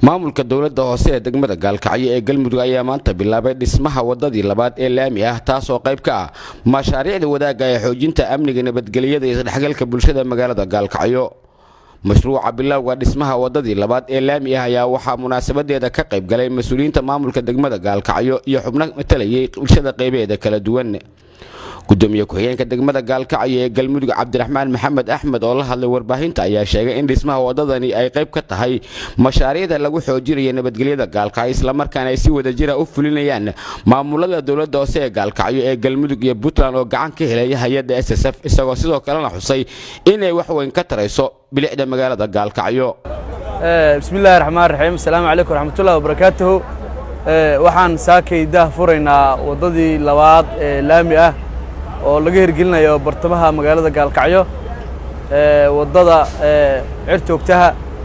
maamulka dowladda hoose ee degmada gaalkacyo ee galmudug ayaa maanta bilaabay dhismaha wadadii labaad ee laami ah taasoo qayb ka ah mashaariicda wadaagga ee xoojinta amniga nabadgelyada iyo isdhexgalka bulshada magaalada gaalkacyo mashruuca bilowga dhismaha wadadii labaad ee laami ah ayaa waxaa munaasabadeeda ka qayb galay mas-uuliyiinta maamulka degmada gaalkacyo iyo xubno matalayay bulshada qaybaheeda kala duwan gudoomiye ku-xigeenka degmada gaalkacyo ee galmudug cabdiraxmaan maxamed axmed oo la hadlay warbaahinta ayaa sheegay in dhismaha wadadani ay qayb ka tahay mashaariicda lagu xoojinayo nabadgelyada gaalkacyo islamarkaana ay si wadajira u fulinayaan maamulada dowladda hoose ee gaalkacyo ee galmudug iyo puntland oo gacan ka helaya hay-adda s s f isagoo sidoo kalena xusay inay wax weyn ka tarayso bilicda magaalada gaalkacyo bismillahi raxmaan raxiim asalaamu calaykum raxmatullahi wabarakaatuhu waxaan saakay daah furaynaa waddadii labaad ee laami ah oo laga hirgelinayo bartamaha magaalada gaalkacyo waddada cirtoogtaha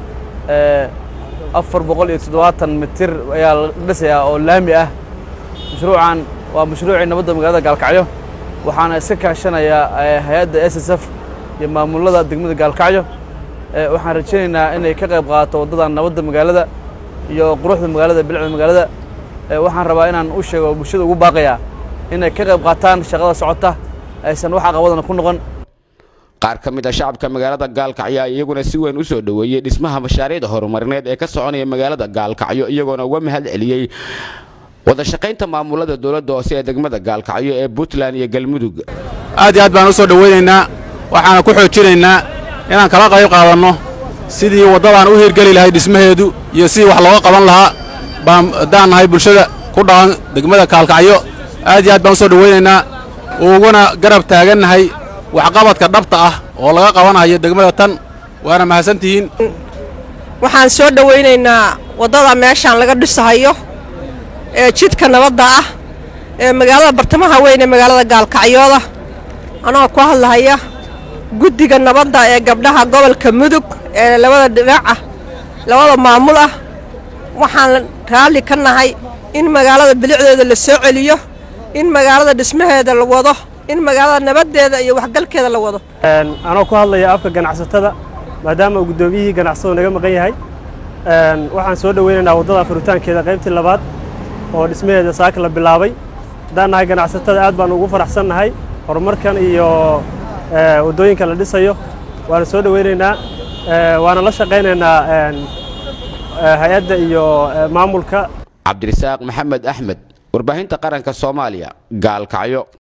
afar boqol iyo toddobaatan mitir ayaa la dhisayaa oo laami ah mashruucan waa mashruucii nabadda magaalada gaalkacyo waxaana iska kaashanayaa hay-adda s s f iyo maamulada degmada gaalkacyo waxaan rajaynaynaa inay ka qayb qaadato waddadan nabadda magaalada iyo quruxda magaalada bilicda magaalada waxaan rabaa inaan u sheego bulshada ugu baaqayaa inay ka qayb qaataan shaqada socota aysan wax aqabadana ku noqon qaar ka mid a shacabka magaalada gaalkacyo iyaguna si weyn u soo dhoweeyey dhismaha mashaariicda horumarineed ee ka soconaya magaalada gaalkacyo iyagoona uga mahad celiyey wada shaqaynta maamulada dowladda hoose ee degmada gaalkacyo ee puntland iyo galmudug aad iyo aad baan u soo dhowaynaynaa waxaana ku xoojinaynaa inaan kala qayb qaadanno sidii waddadaan u hirgeli lahay dhismaheedu iyo sidii wax looga qaban lahaa baan haddaan nahay bulshada ku dhaqan degmada gaalkacyo aad iyo aad baan u soo dhowaynaynaa uguna garab taagannahay waxqabadka dhabta ah oo laga qabanayo degmada tan waana mahadsantihiin waxaan soo dhowaynaynaa waddada meeshaan laga dhisahayo ee jidka nabadda ah ee magaalada bartamaha weyn ee magaalada gaalkacyooda anagoo ku hadlahaya guddiga nabadda ee gabdhaha gobolka mudug ee labada dhinac ah labada maamul ah waxaan raalli ka nahay in magaalada bilicdeeda la soo celiyo in magaalada dhismaheeda la wado in magaalada nabaddeeda iyo waxgalkeeda la wado anoo ku hadlaya afka ganacsatada maadaama uu guddoomiyihii ganacsado naga maqan yahay waxaan soo dhoweynaynaa waddada furitaankeeda qaybtii labaad oo dhismaheeda saaka la bilaabay haddaan nahay ganacsatada aad baan ugu faraxsan nahay horumarkan iyo waddooyinka la dhisayo waana soo dhoweynaynaa waana la shaqaynaynaa hay-adda iyo maamulka cabdirasaaq maxamed axmed warbaahinta qaranka soomaaliya gaalkacyo